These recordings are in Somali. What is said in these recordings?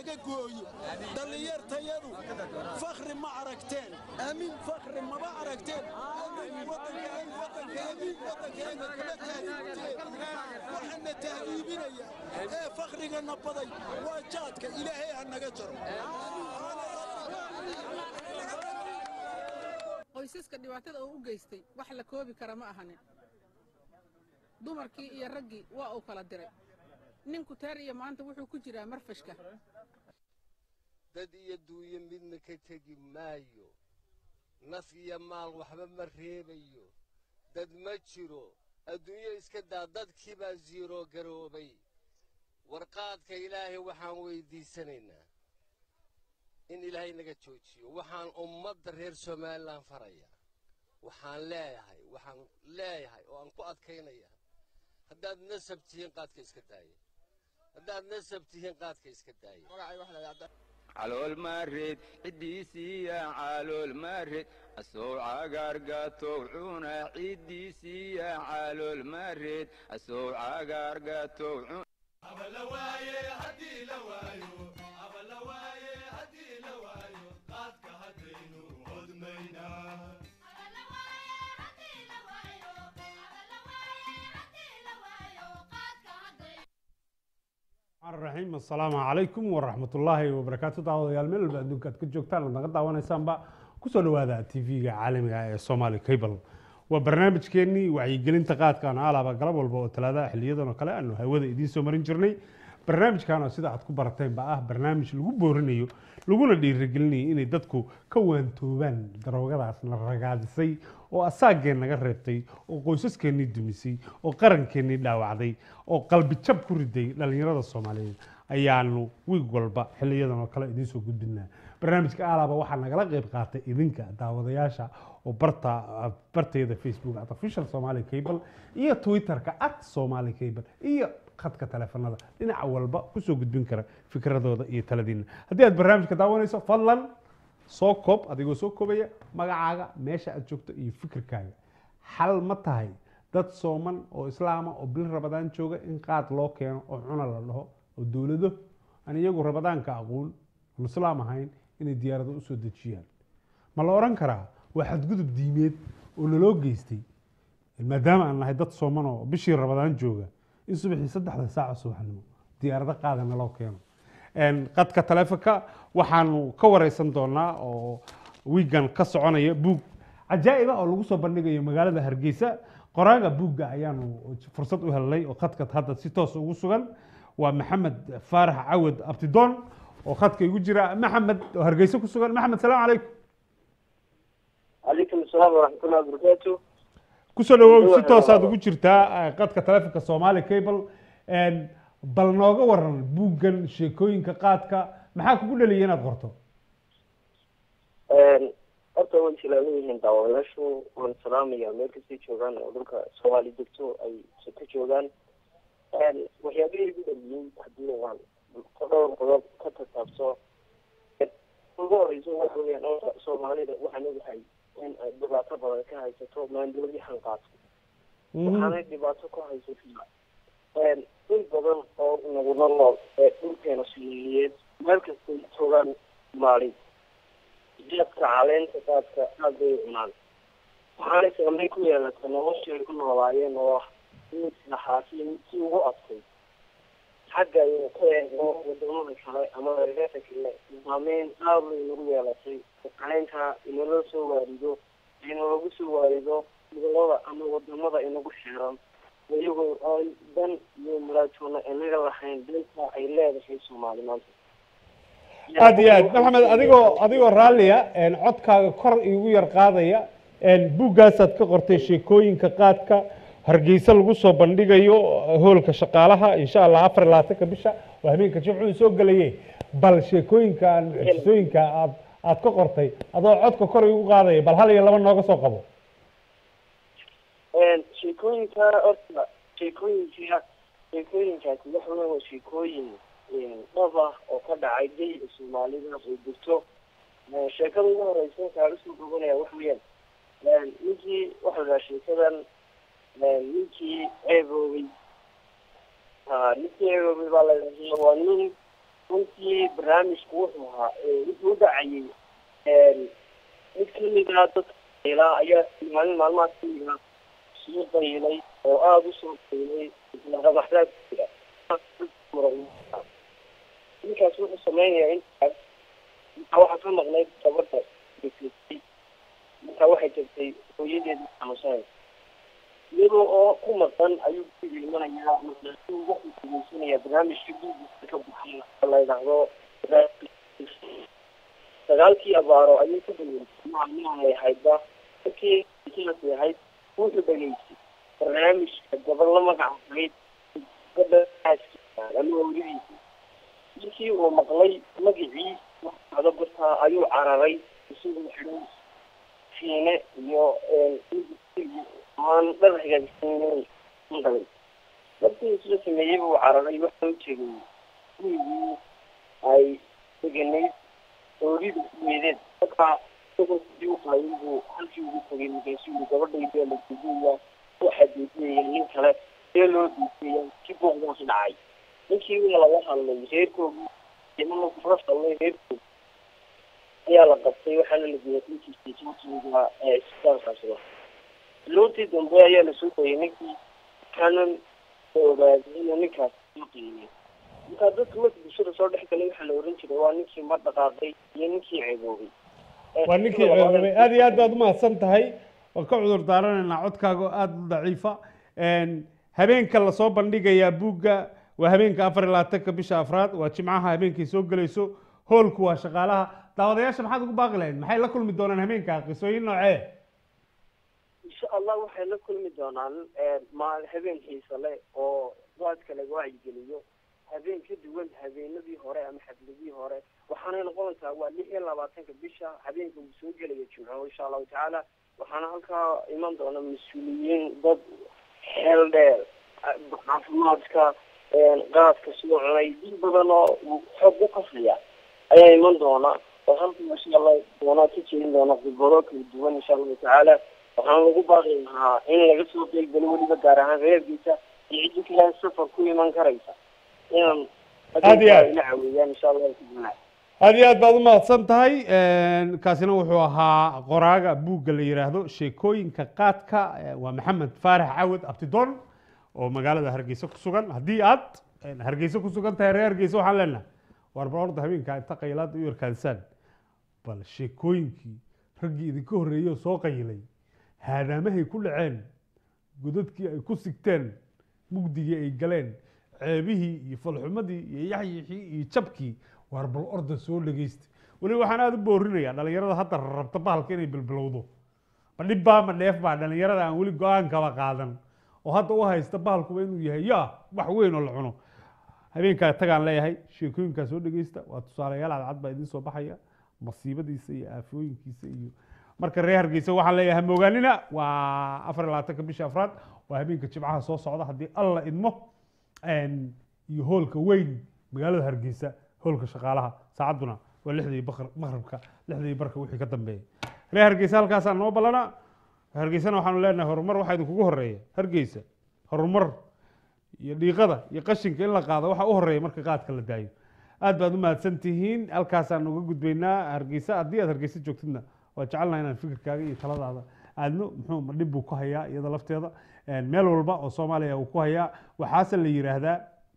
naga gooyo dhallinyartayadu fakhri ma aragteen aamin fakhri maba aragteen waxaana tahdiibinaya ee fakhrigana baday waa jaadka ilaahay ha naga jaro qoysaska dhibaatada uu u geystay wax la koobi kara ma ahanin dumarkii iyo raggii waa uu kala diray ninku teer iyo maanta wuxuu ku jiraa marfashka dad iyo duuyo midna ka tegi maayo nas iyo maal waxba ma reebayo dad ma jiro adduunyo iska daa dadkii baa siiroo garoobay warqaadka ilaahay waxaan weyddiisanaynaa in ilaahay naga joojiyo waxaan ummadda reer somalilan farayaa waxaan leeyahay waxaan leeyahay oo aan ku adkaynaya haddaad nasab tihiin qaadka iska daaya haddaad nasab tihiin qaadka iska daaya calool maareed ciddiisiiya calool maareed asoo cagaargatow cuna ciddiisiiya calool maareed asoo cagaargatow raxiim assalaamu calaykum waraxmatullaahi wabarakaatu daawadayaal meel walba adduunka aad ka joogtaan aad naga daawanaysaanba kusoo dhawaada tv-ga caalamiga ee somali cable waa barnaamijkeennii wacyigelinta qaadka aan alaaba galab walba oo talaadaha xiliyadan oo kale aanu hawada idiin soo marin jirnay barnaamijkan oo sida aad ku barateenba ah barnaamij lagu boorinayo laguna dhiirigelinayo inay dadku ka waantoobaan daroogadaas na ragaadisay oo asaageen naga reebtay oo qoysaskeenii dumisay oo qarankeenii dhaawacday oo qalbijab ku riday dhallinyarada soomaaliyeed ayaanu wiig walba xiliyadan oo kale idiin soo gudbinaa barnaamijka alaaba waxaa nagala qeyb qaatay idinka daawadayaasha oo barta barteeda facebook at official somali cable iyo twitterka at somali cable iyo khadka taleefanada dhinaca walba kusoo gudbin kara fikradooda iyo taladiina haddii aad barnaamijka daawanayso fadlan soo koob adigoo soo koobaya magacaaga meesha aad joogto iyo fikirkaaga xal ma tahay dad sooman oo islaama oo bil rabadaan jooga in qaad loo keeno oo cuna la dhaho oo dowlado aan iyagu rabadaanka aqoon aan islaam ahayn inay diyaarado usoo dejiyaan ma la odhan karaa waa xadgudub diimeed oo naloo geystay maadaama aan nahay dad sooman oo bishii rabadaan jooga in subaxii saddexda saaca subaxnimo diyaarado qaada naloo keeno qadka taleefonka waxaanu ka wareysan doonaa oo wiigan ka soconaya buug cajaa'iba oo lagu soo bandhigayo magaalada hargeysa qoraaga buugga ayaanu fursad u helnay oo khadka hadda si toos ugu sugan waa maxamed faarax cawad abtidoon oo khadka igu jira maxamed oo hargeysa ku sugan maxamed salaam calaykum calaykum asalaam waraxmatullahi wabarakaatu kusoo dhawow si toosaad ugu jirtaa qadka taleefonka somali cable bal nooga waran buuggan sheekooyinka qaadka maxaa kugu dhaliyay inaad qorto horta way salaaman yihiin daawadayaashu waan salaamaya meel kastay joogaan oo dhulka soomaali degto ay ka joogaan waxyaabihii igu dhaliyey haddii waan dhowr qodob ka tasaabso ugu horeyso waxa weyaan horta soomaalida waxaan ogahay in ay dhibaato badan ka haysato maandooriyahan qaadka waxaanay dhibaato ku haysataa in badan oo nagula nool ee dhulkeena soomaaliyeed meel kastay joogaan maalin geedka caleenta qaadka aad bay cunaan waxaanay saameyn ku yeelata noloshii ay ku noolaayeen oo ah mid naxaasin si ugu adkay xagga aynu ka eegno wadamada kale ama reerka kale saameyn aad bay nagu yeelatay caleenka inala soo waarido inalagu soo waarido gobolada ama wadamada inagu xeeran iyagoo aan dan iyo muraatoona inaga lahayn danta ay leedahay soomaali maanta aad iyo aad maxamed adigoo adigoo raalliya codkaaga kor igu yar qaadaya buuggaasaad ka qortay sheekooyinka qaadka hargeysa lagu soo bandhigayo hoolka shaqaalaha insha allah afar iyo labaatanka bisha waa habeenka jimcuhu soo gelaye bal sheekooyinkan mucjisooyinka aad aad ka qortay adoo codka kor igu qaadaya bal hal iyo laba nooga soo qabo sheekooyinka horta sheekooyinka sheekooyinkaasi waxa weya waa sheekooyin dhab ah oo ka dhacay geyga soomaalida oo jirto sheekada ugu horeysa kaa usoo gobanaya waxa weyaan ninkii waxa la sheekadan ninkii ceeboobay ninkii ceeboobay baa la waa nin runtii barnaamijku wuxuu ahaa wuxuu u dhacayay mid kamid ah dadka ilaa ayaa maalin maalmahaas kamid ah soo daylay oo aada u soo daylay qamaxdaad jira ninkaas wuxuu sameynayaa intaas markaa waxaa ka maqnayd gabadha degsatay markaa waxay tagtay hooyadeeda xanuunsanaysa iyadoo oo ku maqan ayuu guriga imanayaa wuxuu degeysanayaa barnaamijka gurigiisa ka baxay la yidhaahdo sagaalkii abaaro ayuu ku dhageystay maalmahay ahaydba markii sidaasay ahayd wuxuu dhageystay barnaamijka gabadh la magac ahayd gabadha ama hawladiisa markii uu maqlay magacii waxdo bartaa ayuu cararay isagoo xidhan fiine iyo aan dhar hagaagsan galay markii isla sameeyey buu cararay waxa u tegay gurigii ay deganayd oorida weedeed markaa isagoo sidii uqaayin buu halkii ugu tagay markaasuu yii gabadhayda la duuduya waxaa duudiyaya nin kale see loo duudiyaya si booqdaasi dhacay ninkii waa laga hadlay reerkoogii imana kula hadlay reerkoog ayaa la qabtay waxaana la geeyay ninkiisa isbitaalkaasi loontii dambe ayaa lasoo dayay ninkii waxaanan ogaaday inuu ninkaas soo qiimay markaa dadka marka bulshada soo dhex galay waxaa la oran jiray waa ninkii ma dhaqaaqay iyo ninkii ceeboobay waa ninkii ceeboobay aad iyo aad baad umahadsan tahay waan ka cudur daaranaynaa codkaaga oo aada u daciifa habeenka lasoo bandhigayaa buugga waa habeenka afar iyo labaatanka bisha afraad waa jimcaha habeenkay soo gelayso hoolku waa shaqaalaha daawadayaasha maxaad ugu baaqi lahayd maxay la kulmi doonaan habeenka qisooyin noocee insha allah waxay la kulmi doonaan maal habeen xiisa leh oo waadka laga wacyigeliyo habeen ka duwan habeenadii hore ama xafladii hore waxaanay noqonaysaa waa lix iyo labaatanka bisha habeenka uu soo gelaya jimco insha allahu tacaala waxaana halkaa iman doona mas-uuliyiin dad xeel dheer caafimaadka qaadka soo cunay dad badan oo xog u kafaya ayaa iman doona oo halka insha allah doonaa ka jeedin doona khibado kala duwan insha allahu tacaala waxaan lagu baaqi lahaa in laga soo qeybgalo weliba gaar ahaan reerkiisa iyo ciddi kale safar ku iman karaysa inaan Aad iyo aad. ila caweeyaan insha allahu tacaala aad iyo aad baad u mahadsan tahay kaasina wuxuu ahaa qoraaga buugga la yidhaahdo sheekooyinka qaadka eh, waa maxamed faarax cawad abtidoon oo magaalada hargeysa ku sugan haddii aad eh, hargeysa ku sugan tahay reer hargeysa waxaan leenahay war bal orda habeenka inta qaylaada u yarkaansaan bal sheekooyinkii raggii idinka horreeyey oo soo qayilay haadaamahay ku dhaceen godadkii ay ku sigteen mugdigii ay galeen ceebihii iyo falxumadii iyo yaxyixii iyo jabkii waar bal orda soo dhegeysta weliba waxaan aada u boorinayaa dhalinyarada hadda rabta bahalka inay bilbilowdo ma dhib baa ma dheef baa dhalinyarada aan weli go-aankaba qaadan oo hadda u haysta bahalkuba inuu yahay yaa wax weyn oo la cuno habeenkaa tagaan leeyahay sheekooyinkaa soo dhegeysta waa tusaalayaal cadcad baa idiin soo baxaya masiibadiisa iyo aafooyinkiisa iyo marka reer hargeysa waxaan leeyahay moogaanina waa afar iyo labaatanka bisha afraad waa habeenka jimcaha soo socda haddii alla idmo een, iyo hoolka weyn magaalada hargeysa hoolka shaqaalaha saacadduna waa lixdii bakr- maqribka lixdii barka wixii ka dambeeya reer hargeysa halkaasaa noo ballana hargeysana waxaanu leenahay horumar waxaa idinkugu horeeya hargeysa horumar iyo dhiiqada iyo qashinka in la qaado waxaa u horeeya marka qaadka la daayo aad baad u mahadsan tihiin halkaasaan uga gudbaynaa hargeysa haddii aad hargeysa joogtidna waa jecelnaha inaan fikirkaaga iyo taladaada aadno muxuu ma dhib buu ku hayaa iyada lafteeda Een, meel walba oo soomaaliya uu ku hayaa waxaase la yidhaahdaa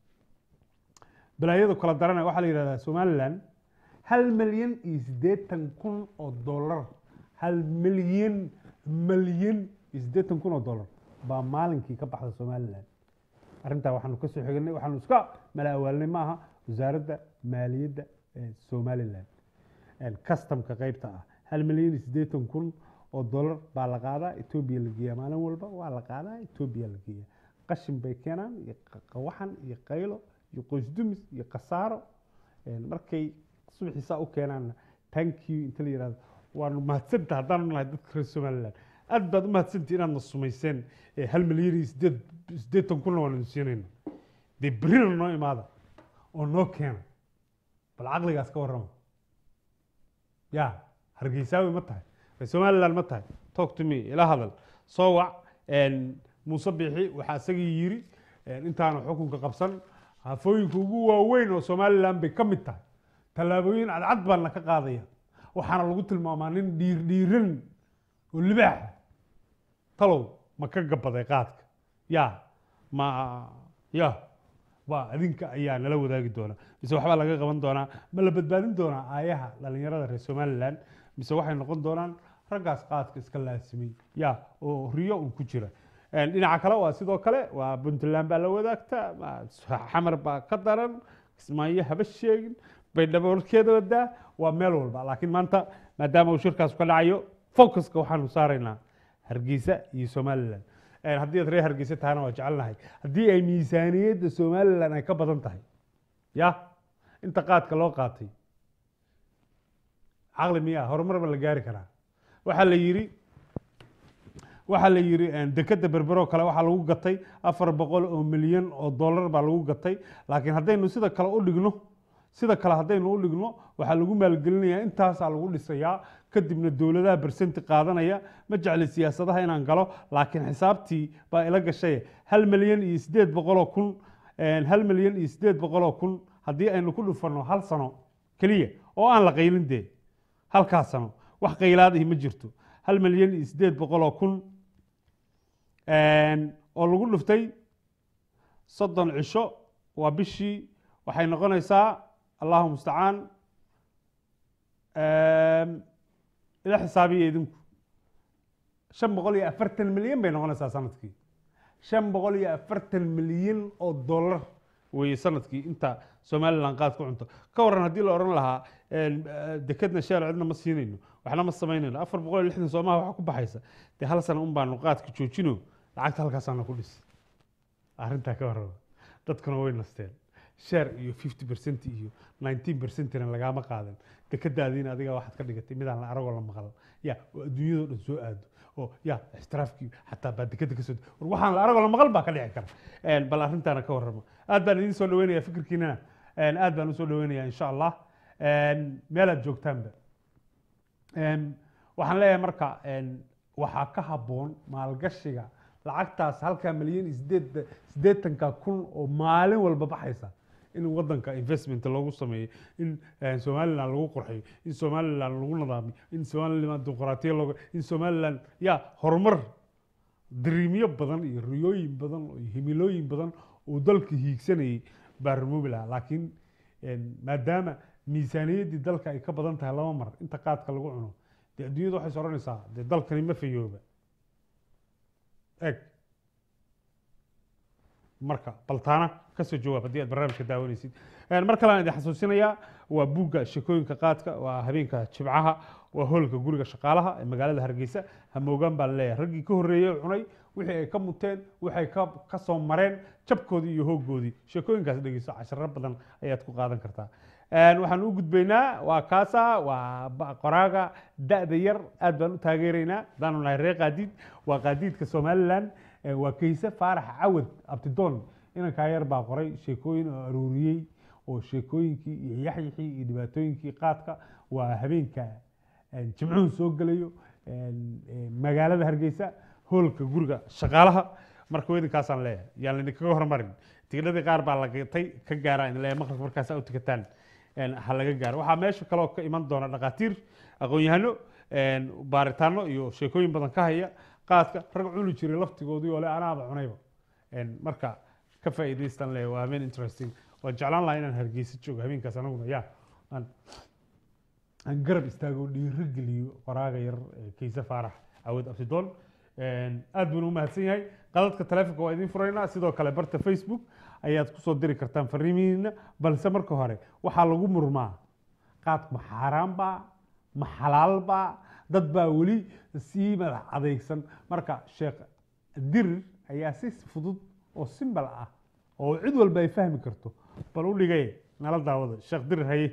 balaayadu kala daranaya waxaa la yidhahdaa somaliland hal milyan iyo siddeetan kun oo dollar hal milyan milyan iyo siddeetan kun oo dollar baa maalinkii ka baxda somaliland arrintaa waxaanu ka soo xignay waxaanu iska mala awaalnay ma aha wasaaradda maaliyadda ee somaliland customka qaybta ah hal milyan iyo siddeetan kun oo dollar baa la qaadaa etoobiya la geeyaa maalin walba waa la qaadaa etoobiya la geeyaa qashin bay keenaan iyo qa- qawaxan iyo qaylo iyo qoysdumis iyo khasaaro Een, markay subaxiisaa u keenaanna thank you inta la yihahdo waanu mahadsantaha haddaanu nahay dadka reer somaliland aad baad u mahadsantihi inaad na sumayseen ee hal milyan iyo sideed siddeetan kunna waanu idin siinayna dee berrina noo imaada oo noo keena bal caqligaas ka warrama ya hargeysaawi ma tahay reer somaliland ma tahay talk to me ila hadal soo wac een, muuse biixi waxaa isagii yiri een, intaanu xukunka qabsan aafooyinka ugu waaweyn oo somalilan bay ka mid tahay tallaabooyin cadcad baana ka qaadaya waxaana lagu tilmaamaa nin dhiir dhiiran oo libaaxa talow ma ka gabaday qaadka ya ma ya waa adinka ayaa nala wadaagi doona mise waxbaa laga qaban doonaa ma la badbaadin doonaa aayaha dhalinyarada reer somalilan mise waxay noqon doonaan raggaas qaadka iska laasimay ya oo riyo un ku jira Een, dhinaca kale waa sidoo kale waa puntland baa la wadaagta ma- xamar baa ka daran kismaayo haba sheegin bay dhaboolkeeda wadaa waa meel walba laakiin maanta maadaama uu shirkaas ka dhacayo focuska waxaanu saaraynaa hargeysa iyo somalilan Een, haddii aad reer hargeysa tahana waa jecelnahay haddii ay miisaaniyadda somalilan ay ka badan tahay ya inta qaadka loo qaatay caqli miyaa horumar ma la gaari karaa waxaa la yidhi waxaa la yidhi dekeda berberoo kale waxaa lagu gatay afar boqol oo milyan oo dollar baa lagu gatay laakiin haddaynu sida kale u dhigno sida kale haddaynu u dhigno waxaa lagu maalgelinayaa intaasaa lagu dhisayaa kadibna dowladaha bersenti qaadanaya ma jecli siyaasadaha inaan galo laakiin xisaabtii baa ila gashay hal milyan iyo sideed boqoloo kun hal milyan iyo sideed boqoloo kun haddii aynu ku dhufanno hal sano keliya oo aan la qaylin dee halkaas sano wax qaylaad ihi ma jirto hal milyan iyo sideed boqoloo kun oo lagu dhuftay soddon cisho waa bishii waxay noqonaysaa allahu mustacaan ila xisaabiya idinku shan boqol iyo afartan milyan bay noqonaysaa sanadkii shan boqol iyo afartan milyan oo dollar weeye sanadkii inta somalilan qaad ku cunto ka waran haddii la odhan lahaa dekedna sheel cidna ma siinayno waxna ma samaynayno afar boqol iyo lixdan soomaha waxa ku baxaysa dee hal sana un baanu qaadka joojino lacagta halkaasaana ku dhis arrintaa ka warraba dadkuna way nasteen share iyo fifty percent iyo nineteen percentina lagaama qaadan dekadaadiina adiga waxaad ka dhigatay midaan la aragoo la maqal ya oo adduunyadoo dhan soo aado oo ya ixtiraafkii xataa baa dekeda kasoo war waxaan la aragoo la maqal baa ka dhici kara bal arrintaana ka warrama aad baan idiin soo dhaweynaya fikirkiinana aad baan usoo dhaweynaya insha allah meelaad joogtaanba waxaan leeyahay marka waxaa ka habboon maalgashiga lacagtaas halkaa milyan iyo sideed siddeetanka kun oo maalin walba baxaysa in wadanka investment loogu sameeyo in somaliland lagu qurxiyo in somaliland lagu nadaamiyo in somaliland dimuqraatiya looga in somaliland ya horumar dariimyo badan iyo riyooyin badan iyo himilooyin badan oo dalka hiigsanayay baa remoobi lahaa laakiin maadaama miisaaniyaddii dalka ay ka badan tahay laba mar inta qaadka lagu cuno dee adduunyada waxay soranaysaa dee dalkani ma fayooba eg marka baltaana kasoo jawaab haddii aad barnaamijka daawanaysid mar kale aan idin xasuusinayaa waa buugga sheekooyinka qaadka waa habeenka jibcaha waa hoolka guriga shaqaalaha ee magaalada hargeysa hamoogaan baa laleeyahay raggii ka horreeyey cunay wixii ay ka muteen waxay ka ka soo mareen jabkoodii iyo hooggoodii sheekooyinkaas dhegeyso casharo badan ayaad ku qaadan kartaa waxaan u gudbaynaa waa kaasa waa qoraaga da-da yar aad baan u taageeraynaa haddaanu nahay reer qaadiid waa qaadiidka somaliland waa kayse faarax cawad abtidoon inankaa yar baa qoray sheekooyin oo aruuriyey oo sheekooyinkii iyo yaxyixii iyo dhibaatooyinkii qaadka waa habeenka jimcuhu soo gelayo magaalada hargeysa hoolka guriga shaqaalaha marka idinkaasaan leeyahay yaan laydinkaga hormarin tigidhadii qaar baa lagatay ka gaara in leeyahay maqribka markaasa u tukataan ha laga gaaro waxaa meesha kaloo ka iman doona dhakhaatiir aqoon-yahano baaritaano iyo sheekooyin badan ka haya qaadka rag cuni jiray laftigoodii oo le anaaba cunayba marka ka faa'iidaystan le waa habeen interesting waan jeclaan lahaa inaan hargeysa joogo habeenkaas anaguna ya aan aan garab istaago dhiiro geliyo qoraaga yar kayse faarax cawad absidoon aad baan u mahadsan yahay qadadka taleefonka waa idiin furaynaa sidoo kale barta facebook ayaad kusoo diri kartaan fariimihiina balse marka hore waxaa lagu murmaa qaad ma xaaraan baa ma xalaal baa dad baa weli sii madax adeegsan marka sheekh dirir ayaa si fudud oo simbal ah oo cid walba ay fahmi karto bal u dhigay nala daawada sheekh dirir haye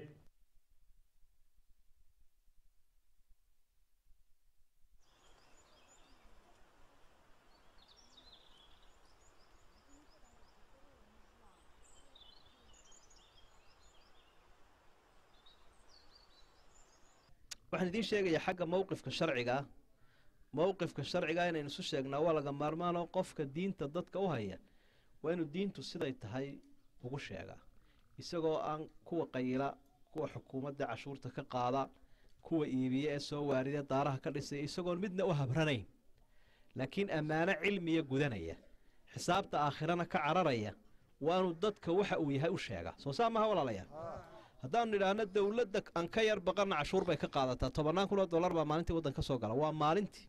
waxaan idiin sheegayaa xagga mowqifka sharciga ah mowqifka sharciga inaynu isu sheegnaa waa laga maarmaanoo qofka diinta dadka u haya waa inuu diintu siday tahay ugu sheegaa isagoo aan kuwa qayila kuwa xukuumadda cashuurta ka qaada kuwa iibiya ee soo waarida daaraha ka dhisaya isagoon midna u habranayn laakiin ammaano cilmiya gudanaya xisaabta aakhirana ka cararaya waanu dadka waxa uu yahay u sheegaa soo saa maha walaalayaal haddaanu nidhaahno dowladda aan ka yar baqanna cashuur bay ka qaadataa tobannaan kun oo dollar baa maalintii waddan ka soo gala waa maalintii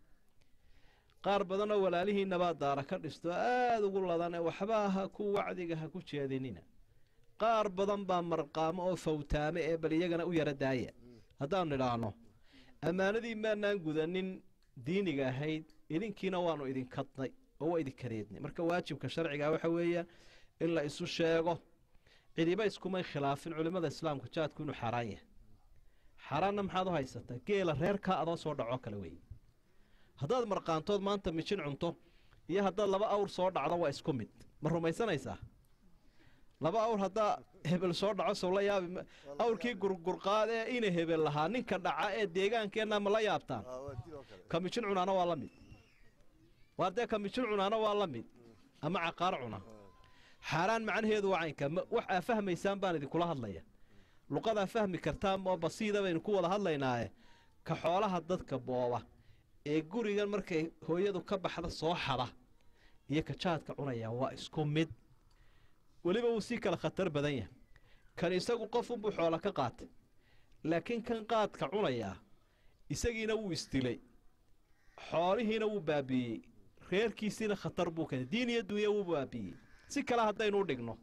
qaar badanoo walaalihiinabaa daara ka dhisto aada ugu ladan ee waxba ha ku wacdiga ha ku jeedinina qaar badan baa marqaamo oo fawtaame ee bal iyagana u yara daaya haddaanu nidhaahno ammaanadii maanaan gudanin diiniga ahayd idinkiina waanu idinkadnay oo waa idinkadeednay marka waajibka sharciga waxa weeyaan in la isu sheego cidiba iskumay khilaafin culimmada islaamka jaadku inuu xaaraan yahay xaaraanna maxaad u haysataa geela reerkaa adoo soo dhacoo kale weeye haddaad marqaantood maanta mijin cunto iyo haddaad laba awr soo dhacdo waa isku mid ma rumaysanaysaa laba awr haddaa hebel soo dhaco sow la yaabi awrkii gurgurqaad ee ina hebel lahaa ninka dhaca ee deegaankeenna ma la yaabtaan ka mijin cunaana waa la mid waar dee ka mijin cunaana waa la mid ama caqaar cuna xaaraan macnaheedu waa caynka wax aa fahmaysaan baan idinkula hadlaya luqadaa fahmi kartaan oo basiida baynu ku wada hadlaynaaye ka xoolaha dadka booba ee gurigan markay hooyadu ka baxda soo xada iyo ka jaadka cunaya waa isku mid weliba wuu sii kala khatar badan yahay kan isagu qofunbuu xoola ka qaatay laakiin kan qaadka cunayaa isagiina wuu isdilay xoolihiina wuu baabiiyey reerkiisiina khatar buu keenay diin iyo dunya wuu baabiiyey si kale haddaynu u dhigno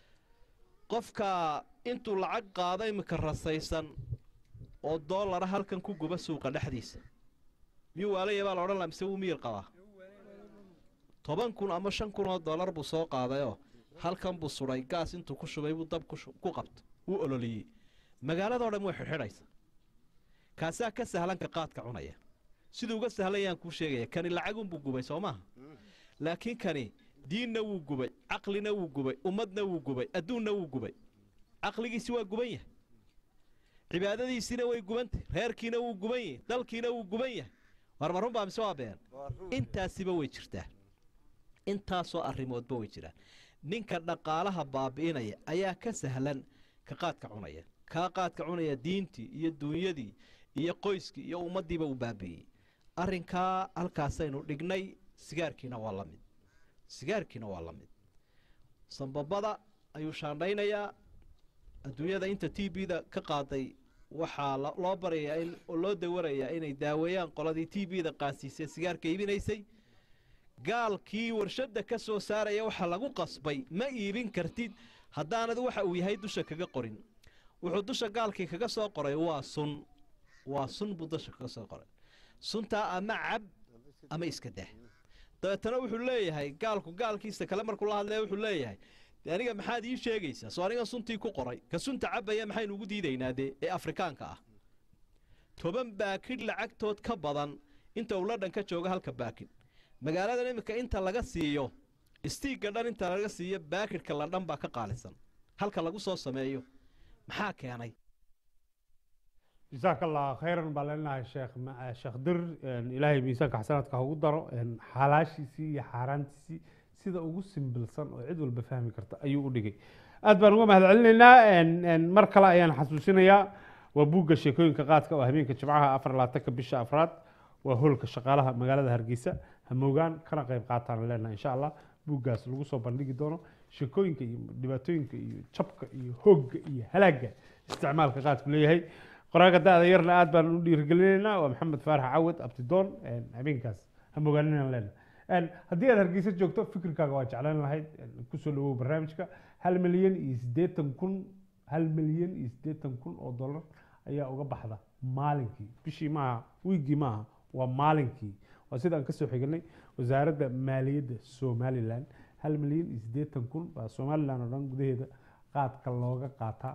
qofka intuu lacag qaado iminka rasaysan oo doolara halkan ku guba suuqa dhexdiisa miyuu waalaya baa la odhan laha mise wuu miyir qabaa toban kun ama shan kun oo dollar buu soo qaadayoo halkan buu sudhay gaas intuu ku shubay buu dab ku qabto wuu ololiyey magaaladao dhan way xidhxidhaysa kaasaa ka sahlanka qaadka cunaya siduu uga sahlan yaan kuu sheegaya kani lacagunbuu gubay soo maaha laakiin kani diinna wuu gubay caqlina wuu gubay ummadna wuu gubay adduunna wuu gubay caqligiisi waa guban yahay cibaadadiisiina way gubantay reerkiina wuu guban yahay dalkiina wuu guban yahay war ma runbaa mise waa been intaasiba way jirtaa intaasoo arrimoodba way jiraan ninka dhaqaalaha baabi'inaya ayaa ka sahlan ka qaadka cunaya kaa qaadka cunaya diintii iyo duunyadii iyo qoyskii iyo ummaddiiba uu baabi'iyey arrinkaa halkaasaynu dhignay sigaarkiina waa la mid sigaarkiina waa la mid sambabada ayuu shaandhaynayaa adduunyada inta t b da ka qaaday waxaa loo barayaa oo loo dawarayaa inay daaweeyaan qoladii t b da qaasiisee sigaarka iibinaysay gaalkii warshadda ka soo saaraya waxaa lagu qasbay ma iibin kartid haddaanad waxa uu yahay dusha kaga qorin wuxuu dusha gaalkii kaga soo qoray waa sun waa sun buu dusha kaga soo qoray suntaa ama cab ama iska dah dabeetana wuxuu leeyahay gaalku gaalkiisa kale markuu la hadlaya wuxuu leeyahay de aniga maxaad ii sheegaysaa soo aniga suntii ku qoray ka sunta cabaya maxaynu ugu diidaynaa dee ee afrikaanka ah toban baakidh lacagtood ka badan inta uu ladhan ka jooga halka baakidh magaaladan iminka inta laga siiyo istiigga dhan inta laga siiyo baakidhka ladhan baa ka qaalisan halka lagu soo sameeyo maxaa keenay jasaaka allah khayran baa leenahay sheekh sheekh dir ilaahay miisaanka xasanaadka ha ugu daro xalaashiisii iyo xaaraantiisii sida ugu simbilsan oo cid walba fahmi karta ayuu u dhigay aad baan uga mahad celinaynaa mar kale ayaan xasuusinayaa waa buugga sheekooyinka qaadka oo habeenka jimcaha afar labaatanka bisha afraad waa hoolka shaqaalaha magaalada hargeysa hamoogaan kana qayb qaataan leenahay insha allah buuggaas lagu soo bandhigi doono sheekooyinka iyo dhibaatooyinka iyo jabka iyo hoogga iyo halaagga isticmaalka qaadku leeyahay qoraaga da-da yarna aad baan u dhiirigelinaynaa waa maxamed faarax cawad abtidoon habeenkaas hamogaaninaan leenahay haddii aad hargeysa joogto fikirkaaga waa jeclaan lahayd kusoo dhawow barnaamijka hal milyan iyo siddeetan kun hal milyan iyo siddeetan kun oo dollar ayaa uga baxda maalinkii bishii maaha wiiggii maaha waa maalinkii waa sida aan kasoo xiganay wasaaradda maaliyadda somalilan hal milyan iyo siddeetan kun baa somalilan oo dhan gudaheeda qaadka looga qaataa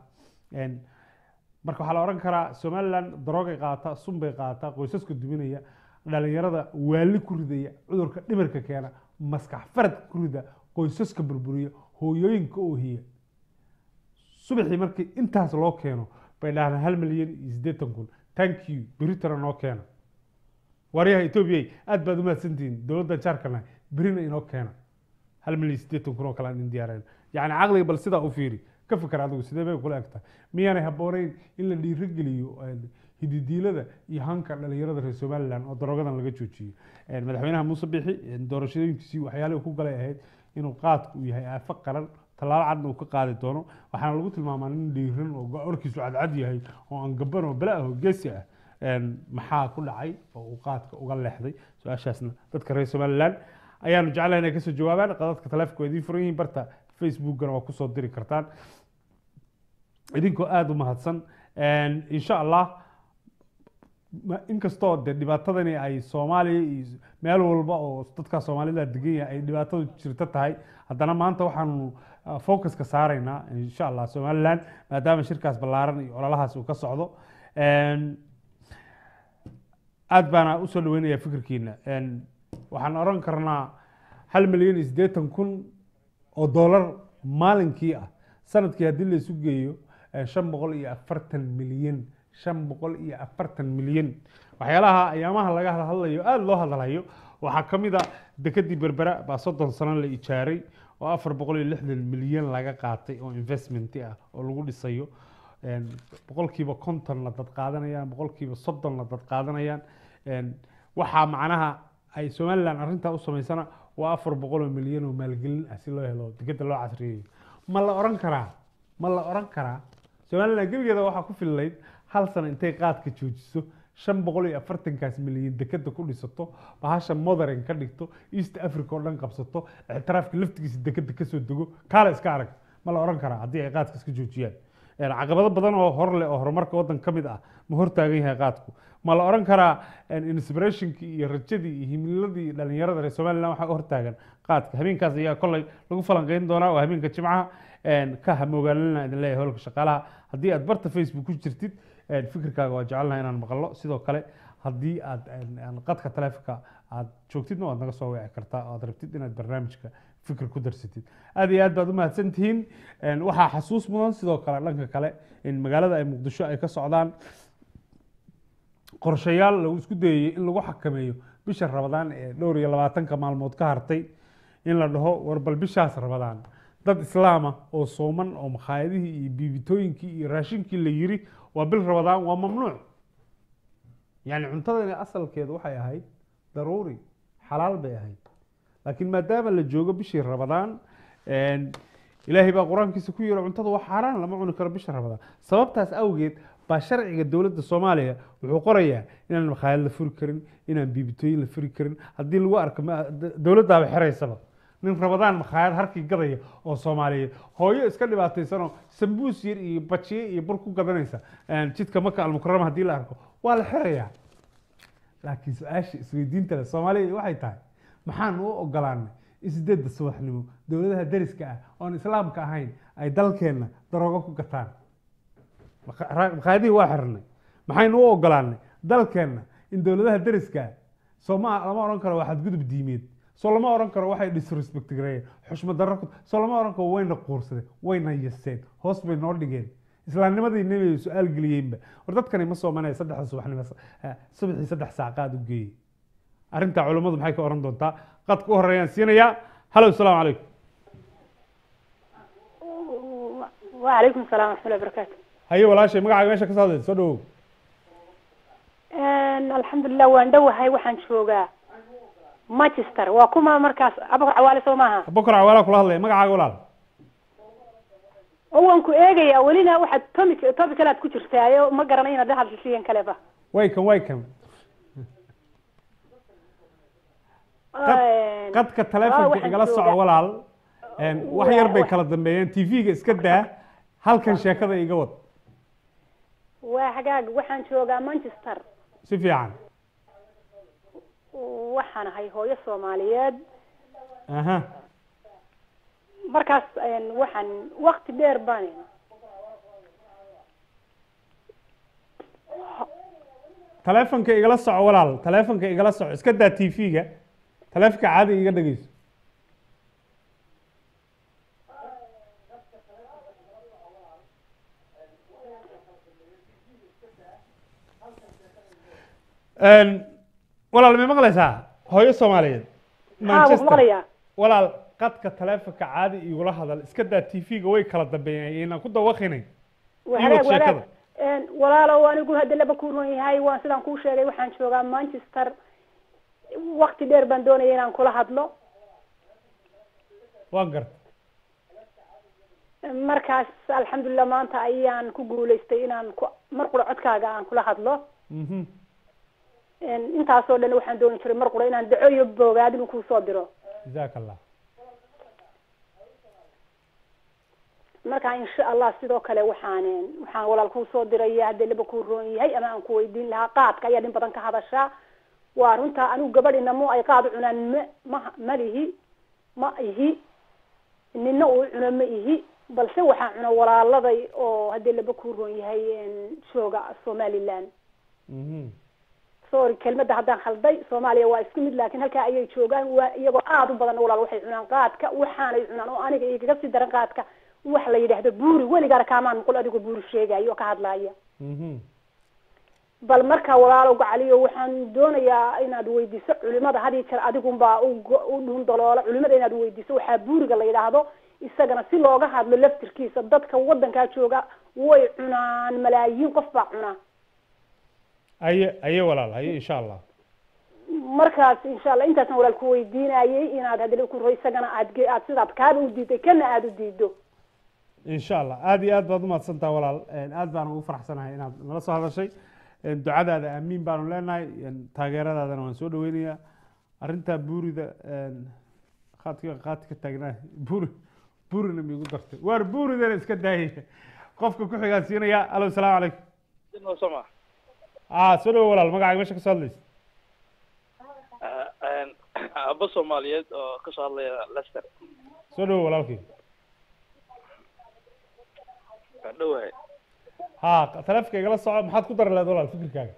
marka waxaa la odhan karaa somalilan daroogay qaadataa sunbay qaadataa qoysaska duminaya dhalinyarada waali ku ridaya cudurka dhimirka keena maskax farad ku rida qoysaska burburiya hooyooyinka oohiya subaxii markii intaas loo keeno bay dhahdaan hal milyan iyo siddeetan kun thank you beritana noo keena waaryaha etoobiya aad baad umahadsantihiin dowladda jaarkana berina inoo keena hal milyan siddeetan kun oo kale aan idin diyaarayn yacni caqliga bal sidaa u fiiri ka fikir adigu sidee bay kula egtahay miyaanay habboonayn in la dhiirigeliyo een, hididiilada iyo hanka dhalinyarada reer somaliland oo daroogadan laga joojiyo Een, madaxweynaha muuse bixi een, doorashooyinkiisii waxyaalihii ku galay ahayd inuu qaadku uu yahay aafo qaran tallaabo cadna uu ka qaadi doono waxaana lagu tilmaamaa nin dhiiran oo go-orkiisu cadcad yahay oo aan gaban oo bala ah oo geesi ah Een, maxaa ku dhacay oo uu qaadka uga leexday su-aashaasna dadka reer somaliland ayaanu jeclahay inay kasoo jawaabaan qadadka taleefonka waa idiin furan yihiin barta facebookana waa kusoo diri kartaan idinkoo aada u mahadsan Een, insha allah ma- inkastoo de dhibaatadani ay soomaaliya iyo meel walba oo dadka soomaalida degan yahay ay dhibaatadu jirto tahay haddana maanta waxaanu ah, focuska saaraynaa insha allah somaliland maadaama shirkaas ballaaran iyo ololahaas uu ka socdo Een, aad baana usoo dhaweynayaa fikirkiina Een, waxaan oran karnaa hal milyan iyo siddeetan kun oo dollar maalinkii ah sanadkii haddii la isu geeyo eh, shan boqol iyo afartan milyan shan boqol iyo afartan milyan waxyaalaha ayaamaha laga hadlayo aada loo hadlayo waxaa ka mid a dekedii berbera baa soddon sano la ijaaray oo afar boqol iyo lixdan milyan laga qaatay oo investment ah oo lagu dhisayo Een, boqolkiiba kontonna dad qaadanayaan boqolkiiba soddonna dad qaadanayaan Een, waxaa macnaha ay somaliland arrintaa u samaysana waa afar boqol oo milyan oo maalgelin ah si loo helo dekeda loo casriyeeyo ma la oran karaa ma la oran karaa somaliland gebigeeda waxaa ku fillayd hal sano intay qaadka joojiso shan boqol iyo afartankaas milyan dekeda ku dhisato bahasha modern ka dhigto east africa oo dhan qabsato ictiraafka laftigiisa dekeda kasoo dego kaale iska arag ma la oran karaa haddii ay qaadka iska joojiyaan Een, caqabado badan oo hor leh oo horumarka waddan ka mid ah ma hortaagan yahay qaadku ma la oran karaa een, inspirationkii iyo rajadii iyo himiladii dhalinyarada reer somaliland waxaa hortaagan qaadka habeenkaas ayaa kolley lagu falanqeyn doonaa waa habeenka jimcaha Een, ka hamogaalinana idin leeyahay howlka shaqaalaha haddii aad barta facebook ku jirtid een, fikirkaaga waa jecelnahay inaan maqlo sidoo kale haddii aad een, een, qadka taleefonka aad joogtidna waad naga soo wici kartaa oo aad rabtid inaad barnaamijka fikir ku darsatid aad iyo aad baad u mahadsan tihiin Een, waxaa xasuus mudan sidoo kale dhanka kale in magaalada ay muqdisho ay ka socdaan qorshayaal lagu isku dayayey in lagu xakameeyo bisha rabadaan ee dhowr iyo labaatanka maalmood ka hartay in la dhaho war bal bishaas rabadaan dad islaama oo sooman oo makhaayadihii iyo biibitooyinkii iyo raashinkii la yiri waa bil rabadaan waa mamnuuc yani cuntadani asalkeedu waxay ahayd daruuri xalaal bay ahayd laakiin maadaama la joogo bishii rabadaan een, ilaahay baa qur-aankiisa ku yiri cuntada waa xaaraan lama cuni karo bisha rabadaan sababtaas awgeed baa sharciga dowladda soomaaliya wuxuu qorayaa inaan makhaayad la furi karin inaan biibitooyin la furi karin haddii lagu arko ma- d- dowladdaaba xeraysaba nin rabadaan makhaayad harkii gadaya oo soomaaliyeed hooyo iska dhibaataysanoo sambuus yar iyo bajiye iyo bur ku gadanaysa een, jidka maka almukarama haddii la arko waa la xerayaa laakiin su-aasha isweydiinta leh soomaaliya waxay tahay maxaan u ogolaanay in sideedda subaxnimo dowladaha deriska ah oon islaamka ahayn ay dalkeenna daroogo ku gataan Makha- ra- makhaayadihii waa xirnay maxaynu u ogolaanay dalkeenna in dowladaha deriska ah soo ma lama oran karo waa xadgudub diimeed soo lama oran karo waxay disrespect gareeyeen xushmad darro ku soo lama oran karo wayna quursadeen wayna yaseen hoos bay noo dhigeen islaamnimadii nebiga su-aal geliyeenba war dadkani ma soomanaya saddexda subaxnimo eh, subaxii saddex saac qaad u geeyey arrintaa culummadu maxay ka oran doontaa qadka u horeeyaan siinayaa halow salaamu calaykum وعليكم السلام ورحمة الله وبركاته haye walaashay magacaaga meesha ka soo hadlaysa soo dhawow Een, الحمد لله waan dhowahay waxaan joogaa Manchester waa kuma markaas aba cawaale soo maaha abubakar cawaala kula hadlaya magacaaga walaal oo waan ku eegayaa welina waxaad topic topic kale aad ku jirtaayo ma garanay inaad hadlisiiyan kaleba way kan way kan Een, qadka ah, taleefonka waxaan igala soco joogaa- walaal Een, wax yar bay Waa- kala dambeeyeen tv-ga iska daa halkan sheekada iga wad waa hagaag waxaan joogaa Manchester si fiican waxaan ahay hooyo Soomaaliyeed aha markaas een, waxaan waqti dheer baan taleefonka igala soco walaal taleefonka igala soco iska daa tv-ga taleefonka caadi iga dhegeyso Een, walaal ma maqlaysaa hooyo soomaaliyeed haa waan maqlayaa walaal qadka taleefonka caadi igula hadal iska daa tv-ga way kala dambeeyeen inaan ku dawaqinay waharaag sheekada. waharaag Een, walaalow anigu hadda laba ku run yahay waan sidaan kuu sheegay waxaan joogaa manchester wakti dheer baan doonaya inaan kula hadlo waan garta markaas alxamdulilah maanta ayaan ku guulaystay inaan ku mar qura codkaaga aan kula hadlo mhm Een, intaasoo dhan waxaan dooni jiray mar qura inaan daco iyo boogaad inuu kuusoo diro jazaaka allah marka insha allah sidoo kale waxaan waxaan walaal kuu soo diraya haddii laba kuu roon yahay ama aan ku weydiin lahaa qaadka ayaa in badan ka hadashaa waa runta anigu gabadhina mu ay qaad u cunaan ma ma ma lihi ma ihi nina uu cuno ma ihi balse waxaa cuna walaaladay oo haddii laba kuu roon yahay een, jooga somaliland mhm sorry kelmadda haddaan khalday soomaaliya waa isku mid laakiin halkaa ayay joogaan waa iyagoo aada u badan walaal waxay cunaan qaadka waxaanay cunaan oo aniga igaga sii daran qaadka wax la yidhaahdo buuri weligaana kaamaan muqul adigoo buuri sheegayo oo ka hadlaaya mhm bal marka walaalow gacaliyo waxaan doonayaa inaad weydiiso culimada had iyo jeer adigunbaa u go- u dhun daloola culimada inaad weydiiso waxaa buuriga la yidhaahdo isagana si looga hadlo laftirkiisa dadka wadankaa jooga way cunaan malaayiin qof baa cuna aye aye walaal aye insha allah markaas insha allah intaasna walaal ku weydiinayay inaad hadii ku ro isagana aad ge- aad sidaad kaaba u diiday kana aada u diido insha allah aada iyo aad baad umahadsantaha walaal Een, aad baan ugu faraxsanahay inaad nala soo hadashay Een, ducadaada aamiin baanu leenahay Een, taageeradaadana waan soo dhaweynayaa arrintaa buurida een, qaadka qaadka ka taagnaa buuri buurina miigu dartay waar buuridana iska daayaya qofka ku xigaan siinaya alo salaamu calaykum soma ah soo dhawo walaal magacaaga meesha ka soo hadlaysa aba soomaaliyeed oo kasoo hadlaya lester soo dhawo walaalkii waan dhowahay ha taleefonka igala soco maxaad ku dari lahayd walaal fikirkaaga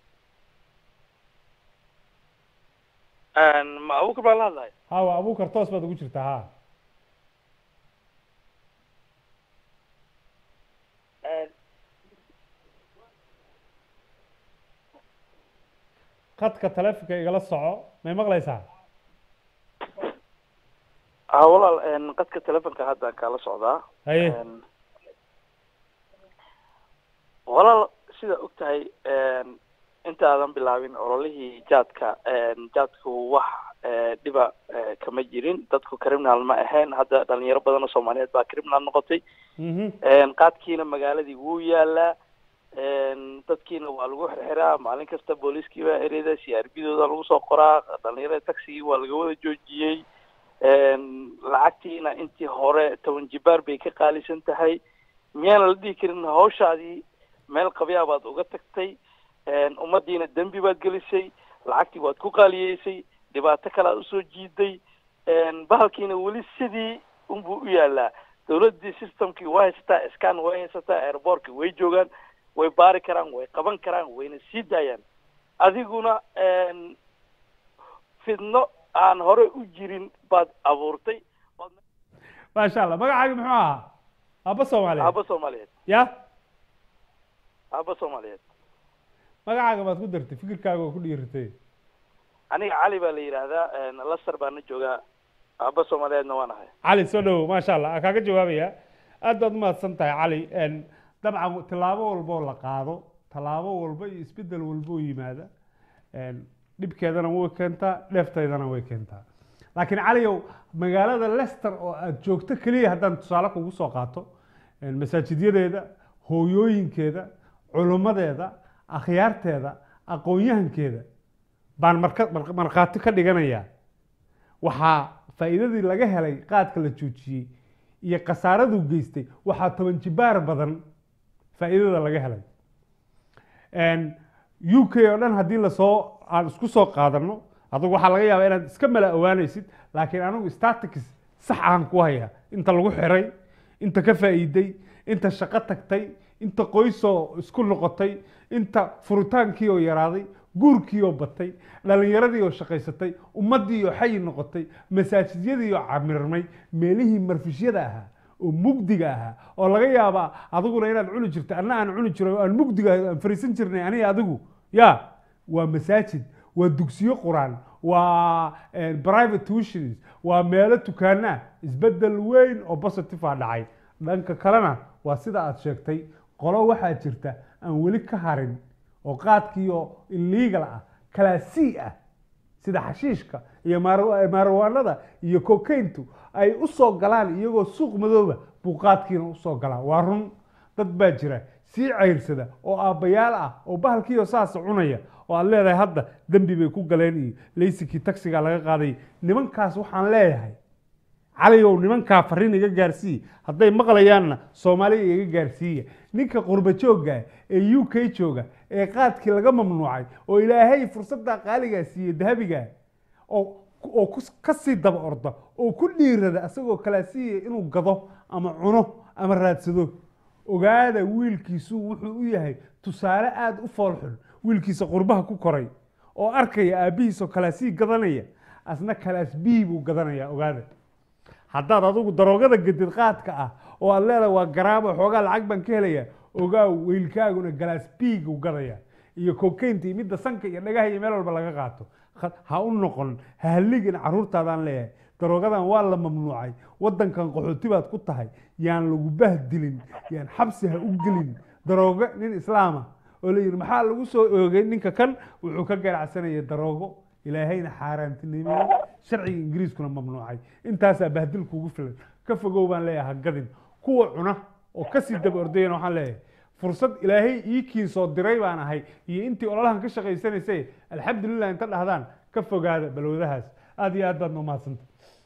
ma abuukar baan la hadlahay ha waa abuukar toos baad ugu jirtaa ha qadka taleefonka igala soco may maqlaysaa ah walaal qadka telefonka haddaan kaala socdaa haye Een, walaal sida og tahay intaadan bilaabin ololihii jaadka een, jaadku wax ee, dhiba ee, kama jirin dadku criminal ma ahayn hadda dhalinyaro badan oo soomaaliyeed baa criminal noqotay mhm Een, qaadkiina magaaladii wuu yaalaa Een, dadkiina waa lagu xirxiraa maalin kasta booliiskii baa ereyda c r b dooda lagu soo qoraa dhalinyarada taxigii waa laga wada joojiyey Een, lacagtiina intii hore toban jibaar bay ka qaalisan tahay miyaana la dhihi karin hawshaadii meel qabyaa baad uga tagtay Een, ummadiina dembi baad gelisay lacagtii waad ku qaaliyeysay dhibaato kale aad usoo jiiday Een, bahalkiina weli sidii unbuu u yaalaa dowladdii systemkii waa haysataa scan way haysataa airbortkii way joogaan way baari karaan way qaban karaan wayna sii daayaan adiguna een, fidno aan hore u jirin baad abuurtay maasha allah magacaaga muxuu ahaa aabba soomaaliyeed aaba soomaaliyeed ya aaba soomaaliyeed magacaaga baad ku dartay fikirkaaga oo ku dhiiratay aniga cali baa la yidhaahdaa een, laster baana joogaa aaba soomaaliyeedna waan ahay cali soo dhawow maasha allah aan kaaga jawaabaya aad baad umahadsan tahay cali Een, dabcan tallaabo walba oo la qaado tallaabo walba iyo isbeddel walba oo yimaada Een, dhibkeedana way keentaa dheefteydana way keentaa laakiin caliyow magaalada lester oo aad joogto keliya haddaan tusaale kugu soo qaato een, masaajidyadeeda hooyooyinkeeda culimmadeeda akhyaarteeda aqoon-yahankeeda baan marka mar- markhaati ka dhiganayaa waxaa faa'iidadii laga helay qaadka la joojiyey iyo khasaaraduu geystay waxaa toban jibaar badan faa'iidada laga helay Een, u k oo dhan haddii lasoo aan isku soo qaadano adugu waxaa laga yaabaa inaad iska mala awaanaysid laakiin anigu statics sax aan ku hayaa inta lagu xiray inta ka faa'iiday inta shaqo tagtay inta qoysoo isku noqotay inta furitaankii oo yaraaday guurkii oo batay dhalinyaradii oo shaqaysatay ummaddii oo xayi noqotay masaajidyadii oo camirmay meelihii marfishyada ahaa oo mugdiga ahaa oo laga yaabaa adiguna inaad cuni jirto anna aan cuni jiro oo aan mugdiga ahay, aan fariisan jirnay aniga adigu ya waa masaajid waa dugsiyo quraan waa eh, private tuitions waa meelo tukaana isbedel weyn oo positive ah dhacay dhanka kalena waa sida aad sheegtay qolo waxaa jirta aan weli ka harin oo qaadkiiyo illegal ah kalaasii ah sida xashiishka iyo maar- maarwaanada iyo kokayntu ay u soo galaan iyagoo suuq madooba buu qaadkiina usoo galaa waa run dad baa jira sii cayrsada oo aabbayaal ah oo bahalkiiyo saas cunaya oo aad leedahay hadda dembi bay ku galeen iyo laysikii taksiga laga qaaday nimankaas waxaan leeyahay caligow nimankaa fariin iga gaarsii hadday maqlayaanna soomaaliya iga gaarsiiya ninka qurba joogga ee u k jooga ee qaadkii laga mamnuucay oo ilaahay fursadda qaaligaa siiyey dahabiga oo oo kus- ka sii daba orda oo ku dhiirada asagoo kalaasiya inuu gado ama cuno ama raadsado ogaada wiilkiisu wuxuu u yahay tusaale aada u foolxun wiilkiisa qurbaha ku koray oo arkaya aabbihiisoo kalaasii gadanaya asna kalaas bii buu gadanaya ogaada haddaad adigu daroogada gedid qaadka ah oo aad leedahay waa garaabo xoogaa lacag baan ka helaya ogaaw weylkaaguna galaas biigu gadaya iyo kokaynta iyo midda sanka iyo dhagaha iyo meel walba laga qaato Kha- ha u noqon ha halligin caruurtaadaan leeyahay daroogadan waa la mamnuucay wadankan qaxooti baad ku tahay yaan lagu bahdilin yaan xabsi ha u gelin daroogo nin islaama oo la yidhi maxaa lagu soo oogay ninka kan wuxuu ka ganacsanaya daroogo ilaahayna xaaraantinimiyey sharciga ingiriiskuna mamnuucay intaasaa bahdil kugu filan ka fogow baan leeyahay ha gadin kuwa cuna oo kasii daba ordayana waxaan leeyahay fursad ilaahay ii kiin soo diray baan ahay iyo intii ololahan ka shaqaysanaysay alxamdulilah inta dhahdaan ka fogaada balwadahaas aad iyo aad baad noo mahadsanta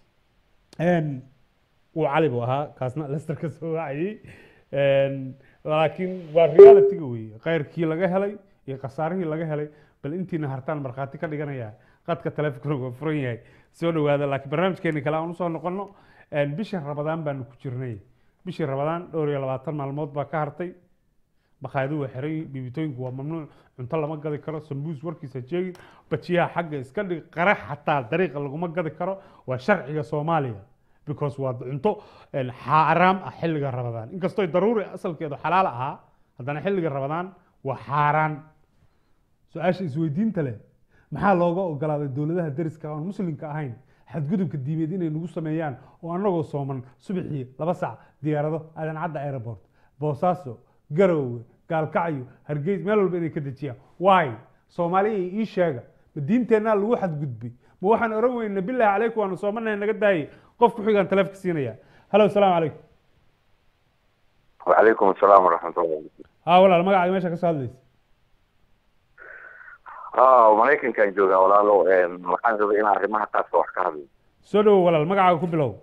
wuu cali buu ahaa kaasna lester ka soo wacayey laakiin waa realityga weeye khayrkii laga helay iyo khasaarihii laga helay bal intiina hartaan markhaati ka dhiganaya qadka taleefonkuna waa furan yahay soo dhowaada laakiin barnaamijkeeni kale aan usoo noqono bishii rabadaan baanu ku jirnay bishii rabadaan dhowr iyo labaatan maalmood baa ka hartay bakhaayadu waa xiran yihiin bibitooyinku waa mamnuuc cunto lama gadi karo sambuus warkiisa jeegin bajiyaha xagga iska dhig qarax xataa dariiqa laguma gadi karo waa sharciga soomaaliya because waa cunto xaaraam ah xilliga rabadaan inkastoo daruuri asalkeedu xalaal ahaa haddana xilliga rabadaan waa xaaraan su-aasha isweydiinta leh maxaa looga ogolaaday dowladaha deriska oon muslimka ahayn xadgudubka diimeed inay nagu sameeyaan oo annagoo sooman subaxii laba sac diyaarado aadan cadda airport boosaaso garowe gaalkacyo hargeys meel walba inay ka dejiyaan waay soomaaliya ii sheega ma diinteennaa lagu xadgudbay ma waxaan oran weyna bilaahi calaykum waanu soomanahay naga daayay qof ku xigaan taleefka siinaya halo asalaamu calaykum وعليكم السلام ورحمة الله وبركاته. haa walaal magacaaga meesha ka soo hadlaysa اه maraykan kan joogaa walaalo waxaan rabay inaan arrimaha qaadka wax ka hadlo soo dhowow walaal magacaaga ku bilow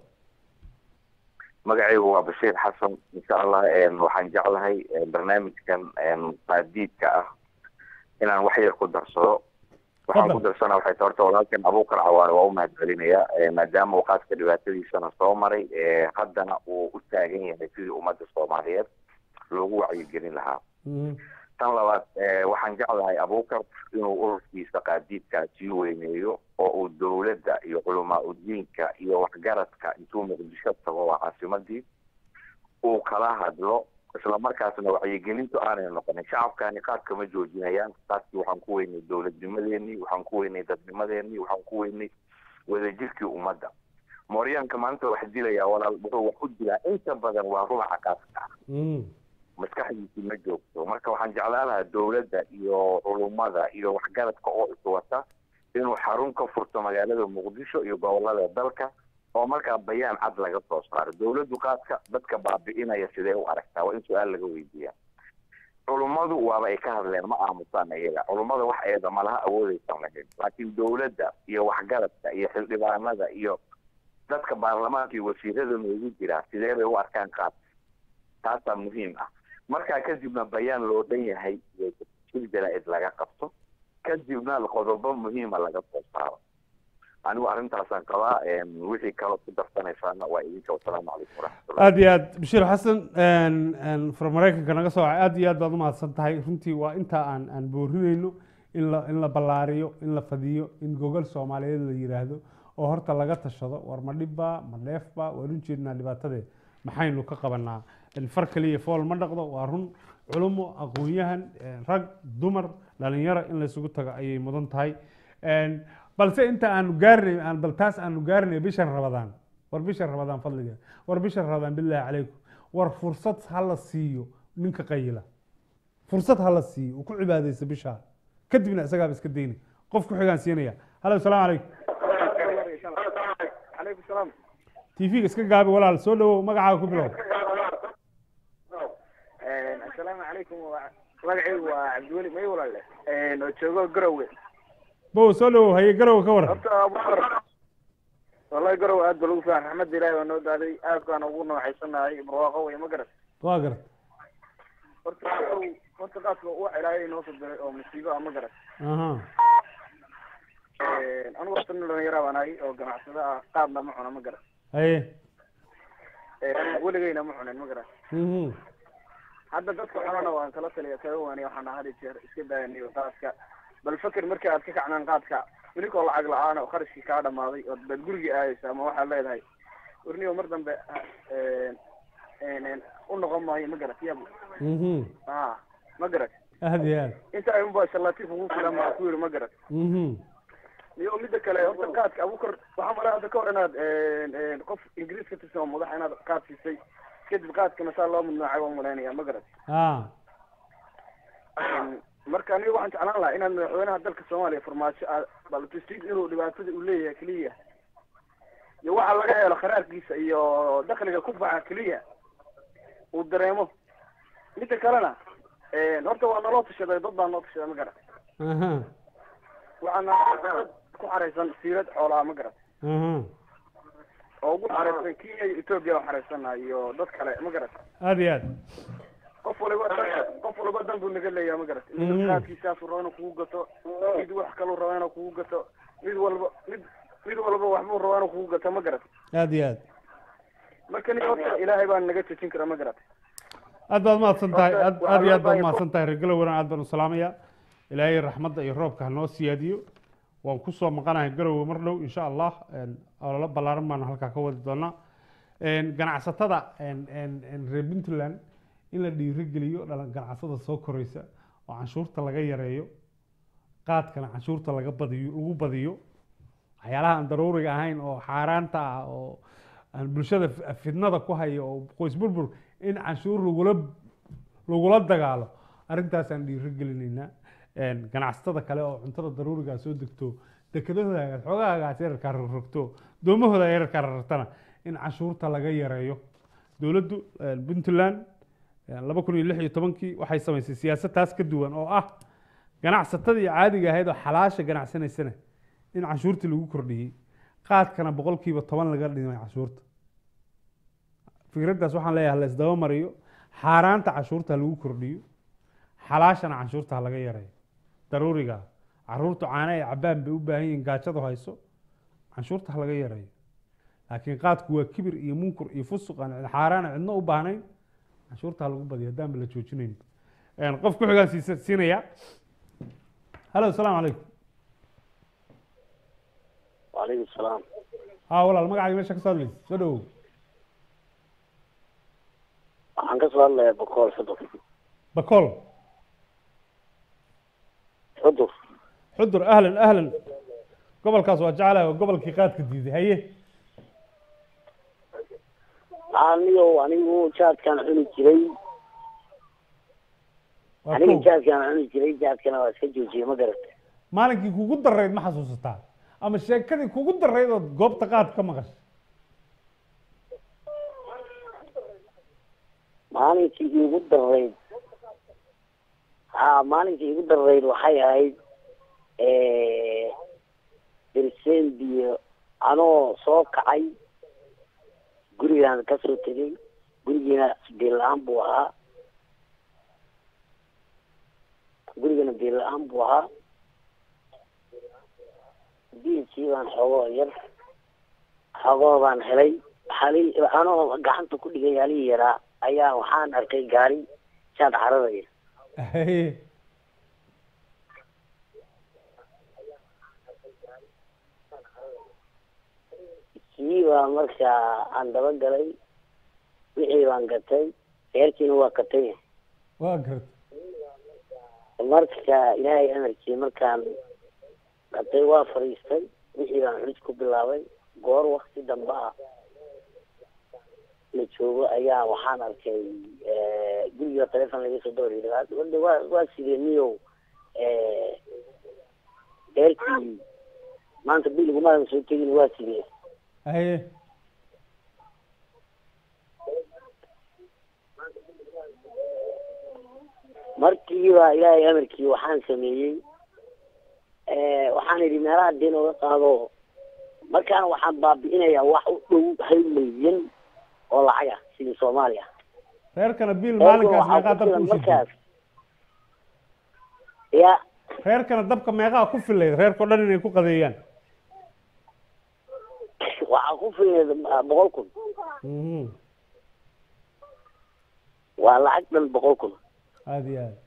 magacaygu waa bashiir xasan insha allah waxaan jeclahay barnaamijkan qaadiidka ah inaan wax yar ku darsado waxaan ku darsana waxay tahay horta walaalkan abuukar cawaare waa u mahadcelinaya maadaama uu qaadka dhibaatadiisana soo maray haddana uu u taagan yahay sidii ummadda soomaaliyeed loogu wacyigelin lahaa tan labaad waxaan jeclahay abuukar inuu ururkiisa qaadiidkaa sii weyneeyo oo uu dowladda iyo culamaa udiinka iyo waxgaradka intuu muqdisho tago waa caasimadii uu kala hadlo isla markaasna wacyigelintu aanay noqonin shacabkani qaad kama joojinayaan qaadkii waxaan ku weynay dowladnimadeenii waxaan ku weynay dadnimadeenii waxaan ku weynay wadajirkii ummadda mooryaanka maanta wax dilaya walaal wuxuu wax u dilaa inta badan waa rubaca qaadka maskaxdiisi ma joogto marka waxaan jeclaan lahaa dowladda iyo culummada iyo waxgaradka oo iswata inuu xarun ka furto magaalada muqdisho iyo gobolada dalka oo markaa bayaan cad laga soo saaro dowladdu qaadka dadka baabi'inaya sidee u aragtaa waa in su-aal laga weydiiya culummadu waaba ay ka hadleen ma aamusaan iyaga culummada wax eeda malaha awoodaysan lahayn laakiin dowladda iyo waxgaradka iyo xildhibaanada iyo dadka baarlamaanka iyo wasiirada noogu jira sidee bay u arkaan qaadka taasaa muhiim ah markaa kadibna bayaan loo dhan yahay shir jaraa'id laga qabto kadibna qodobo muhiima laga soo saaro anigu arrintaasaan qabaa wixii kaloo ku darsanaysaana waa idinka wasalaamu calaykum waraxmatullah aad iyo aad bashiir xasan from maraykanka naga soo wacay aad iyo aad baad umahadsan tahay runtii waa intaa aan aan boorinayno in la in la ballaariyo in la fadiyo in gogol soomaaliyeed la yiraahdo oo horta laga tashado war ma dhibba ma dheefba waan u jeednaa dhibaatadeed maxaynu ka qabanaa far kaliya fool ma dhaqdo waa run culumo aqoon-yahan rag dumar dhalinyaro in laysugu tago ayay mudan tahay Een, balse inta aanu gaarnay aan bal taas aanu gaarnay bishan rabadaan war bishan rabadaan fadliga war bishan rabadaan bilaahi calaykum war fursad ha la siiyo ninka qayila fursad ha la siiyo uu ku cibaadaysta bishaa kadibna isagaaba iska dayni qof ku xigaan siinaya halo asalaamu calaykum calaykum salaam tv-ga iska gaabi walaal soo dhawow magacaaga ku bilow assalaamu calaykum waa- magacaygu waa cabdiweli may walaale oo joogo garowe bow soo dhawow haye garow ka waran horta abubakar wallahi garowe aad ba lagu fiican raxmadda ilaahi baa noo daaday aad baan ugu noocaysanahay barwaaqo wey ma garat waa garat horta garow horta qaadka wax ilaahay noo soo diray oo musiibo ah ma garat aha anigu horta nin dhalinyara baan ahay oo ganacsada ah qaadna ma cuna ma garat haye weligeyna ma cunin ma garat mhm hadda dadka cunana waan kala taliya kaga waaniya waxaan had iyo jeer iska daayaniyo qaadka bal fakir markii aad ka kacnaan qaadka inikoo lacag la-aan oo kharashkii kaa dhamaaday oo baad gurigii aadaysa ama waxaad leedahay warniyo mar dambe u noqon maayo ma garat yabu mhm a ma garat aad iyo aad inta ay unba shalatif ugu filan baa ku yiri ma garat mhm iyo midda kale horta qaadka abukar waxaa malay hadda ka hor inaad qof ingiriis ka tirsan oo madax inaad qaad siisay kadib qaadkana saa loo mudnaacay waan malaynaya ma garat ah marka aniga waxaan jeclaan lahaa inaad madaxweynaha dalka soomaaliya farmaajo aad baltusid inuu dhibaatada uu leeyahay keliya iyo waxa laga helo kharaarkiisa iyo dakliga ku baxa keliya uu dareemo midda kalena horta waa naloo tashaday dad baa noo tashaday ma garat aha waxaana dad ku xaraysan siirad xoolaa ma garat aha oo ugu xaraysan kenya iyo etoobiya oo xaraysana iyo dad kale ma garat aad iyo aad qof waliba dan qof waliba dan buu naga leeyahay ma garat Mhm. mid qaadkiisaasuu rabo inuu kugu gato mid wax kaluu rabo inuu kugu gato mid walba mid mid walba waxbuu rabo inuu kugu gato ma garat aad iyo aad marka nin horta ilaahay baa naga jejin kara ma garat aad baad mahadsan tahay Horta, aad waxaa aad iyo loo aad baad baahan- mahadsan tahay regalo waran aad baan u salaamaya ilaahay raxmadda iyo roobka ha noo siyaadiyo waan kusoo maqanahay garowe mar dhow insha allah een, ololo ballaaran baanu halkaa ka wadi doonaa Een, ganacsatada een, een, een reer puntland in la dhiirigeliyo dhala- ganacsatada soo koraysa oo canshuurta laga yareeyo qaadkana canshuurta laga badiyo lagu badiyo waxyaalaha aan daruuriga ahayn oo xaaraanta ah oo aan bulshada fi- fidnada ku hayo oo qoys burbur in canshuur lagula lagula dagaalo arrintaasaan dhiirigelinaynaa Een, ganacsatada kale oo cuntada daruurigaa soo degto dekedahooda xoogahagaas yararkaa rogrogto doomahooda yararkaa rartana in canshuurta laga yareeyo dowladdu een, puntland een, laba kun iyo lix iyo tobankii waxay samaysay siyaasad taas ka duwan oo ah ganacsatadii caadiga ahayd oo xalaasha ganacsanaysana in canshuurtii lagu kordhiyey qaadkana boqolkiiba toban laga dhimay canshuurta fikraddaas waxaan leeyahay la isdaba mariyo xaaraanta canshuurta ha lagu kordhiyo xalaashana canshuurta ha laga yareeyo daruuriga caruurtu caana ay cabaan bay u baahan yihiin gaajadu hayso canshuurta ha laga yareeyo laakiin qaadku waa kibir iyo munkur iyo fusuq aan cid- xaaraan aan cidno u baahnayn canshuurta ha lagu badiyo haddaan ba la joojinayn Een, qof ku xigaan siisa- siinaya halo asalaamu calaykum وعليكم السلام haa walaal magacaaga meesha ka soo hadlaysa soo dhawow waxaan ka soo hadlayaa boqol xudur bakool xudur xudur ahlan ahlan gobolkaas waa jecelahay waa gobolkii qaadka diiday haye anigo anigu jaadkaan cuni jiray waa aniga kow. jaadkaan cuni jiray jaadkana waa iska joojiyey ma garat maalinkii kugu darayd ma xasuusataa ama sheekadii kugu darayd ood goobta qaad ka maqashay maalinkii iigu darayd ha maalinkii iigu darayd waxay ahayd bersendiyo anoo soo kacay gurigaan kasoo tegay gurigiina biil la-aan buu ahaa gurigana biil la-aan buu ahaa biilkii baan xoogoo yar xoogoo baan helay hali anoo gacanta ku dhigay halihii yaraa ayaa waxaan arkay gaari jaad cararaya haye kii baa markaa aan daba galay wixii baan gatay reerkiina waa katay waa garta marka ilaahay amarkii markaan hadday waa fadhiistay wixii baan culis ku bilaabay goor wakti dambe ah la joogo ayaa waxaan arkay guriga telefon laga soo dawr yidhi wade waa waa sidee niyow dheerkii maanta biligumaadan soo tegin waa sidee haye markiiba ilaahay amarkii waxaan sameeyey waxaan idhi meelaha deen oga qaado markaana waxaan baabi'inayaa wax u dhow hal milyan oo lacag ah sidii soomaaliya reerkana biil maalinkaas meeqaa dabka u markaas shitay ya reerkana dabka meeqaa ku filayd reerkao dhan inay ku qadeeyaan waxaa ku filayd boqol kun Mhm. waa lacag dhan boqol kun aada iyo aad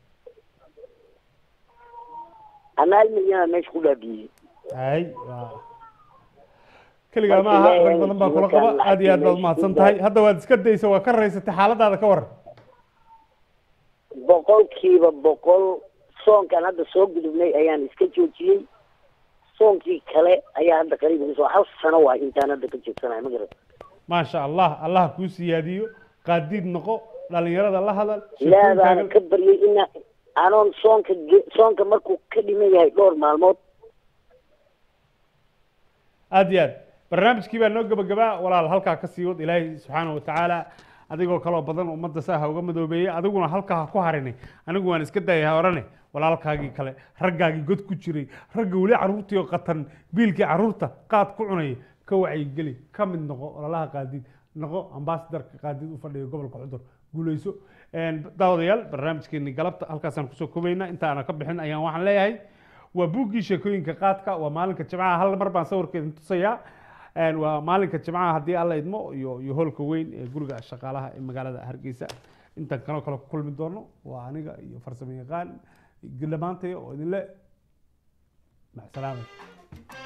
ana hal milyana meesha ku dhaabiyey hay waa keligaa ma aha rag badan baa kula qaba aada iyo aad baad umahadsan tahay hadda waad iska daysa waa ka raysatay xaaladaada ka waran boqolkiiba boqol soonkan hadda soo gudubnay ayaan iska joojiyey soonkii kale ayaa hadda qariib igu soo hal sano waay intaan hadda ka joogsanahay ma garat maasha allah allah kuu siyaadiyo qaadiid noqo dhalinyarada la hadal ilaahdaana sheekooyinkaaga ka baryay ina anoon soonka ge- soonka markuu ka dhiman yahay dhowr maalmood aada iyo aad barnaamijkii baa noo gebagabaa walaal halkaa ka sii wad ilaahay subxaana watacaala adigoo kaloo badan ummadda saa ha uga madoobeeyey adiguna halkaa ha ku harinay anigu waan iska daayay ha orane walaalkaagii kale raggaagii god ku jiray ragga weli carruurtii oo qatan biilkii carruurta qaad ku cunaya ka wacyigeli ka mid noqo ololaha qaadiid noqo ambaasadarka qaadiid u fadhiya gobolka cudur guuleyso daawadayaal barnaamijkeeni galabta halkaasaan kusoo kobaynaa inta aana ka bixin ayaan waxaan leeyahay waa buuggii sheekooyinka qaadka waa maalinka jimcaha hal mar baan sawirkeeda tusayaa Een, waa maalinka jimcaha haddii alla idmo iyo iyo hoolka weyn ee guriga shaqaalaha ee magaalada hargeysa intaan kanoo kale ku kulmi doono waa aniga iyo farsamo yaqaan dhammaantay oo idinle macsalaamay